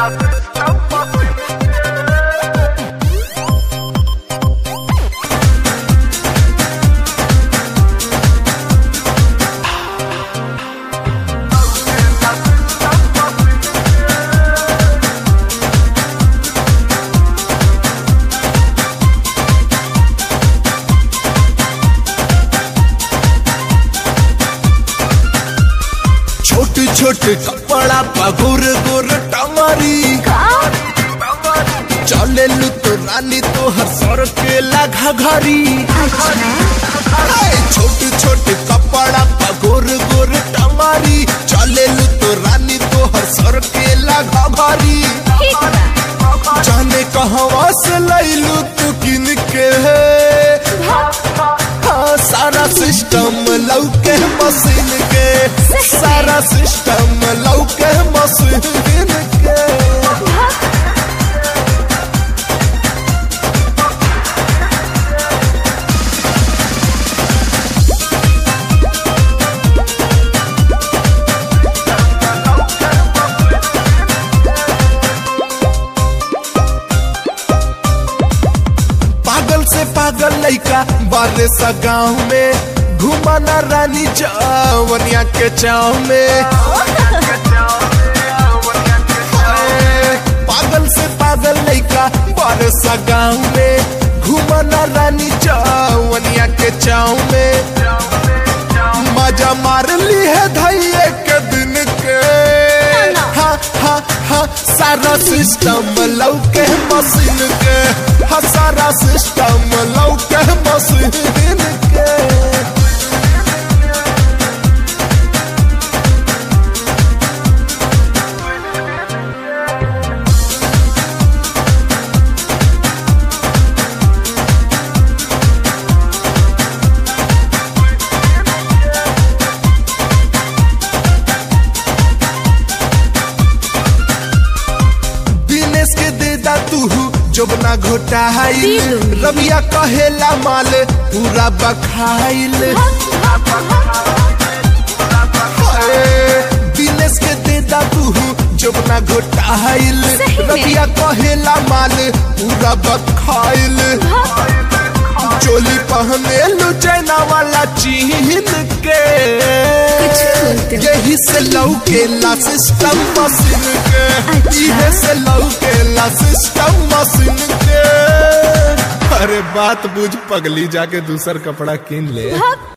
छोट छोट कपड़ा पगुर गुर टंगरी चले लू तो रानी तो हर सर के लगा घरी छोट छोट कपड़ा पगुर गुर टंगरी चले लू तो रानी तो हर सर के लगा घरी जाने कहवा से लैलू तू किन के हाँ, सारा सिस्टम लौके मशीन के सारा सिस्टम लौके मशीन के पागल से पागल लइका बारे सा गाँव में घुमाना रानी जवनिया के चाव में ए, पागल से पागल लइका बारे सा गाँव में घुमाना रानी जवनिया के चाव में मजा मार ली है धैये के दिन के हा हा हा सारा सिस्टम लौके मशीन के हा सारा सिस्टम लौके मशीन के दिनेश के देदा तू जोबना घोटाइल रबिया कहेला माल पूरा बखाइल ए, दिनेश के देदा तू जोबना घोटाइल सही में? रबिया कहेला माल पूरा बखाइल चोली पहने लू चैना वाला चीन के कुछ बोलते हो। यही से लौकेला सिस्टम मशीन के अच्छा। इहे से लौकेला सिस्टम मशीन के अरे बात बुझ पगली जाके दूसर कपड़ा किन ले भाग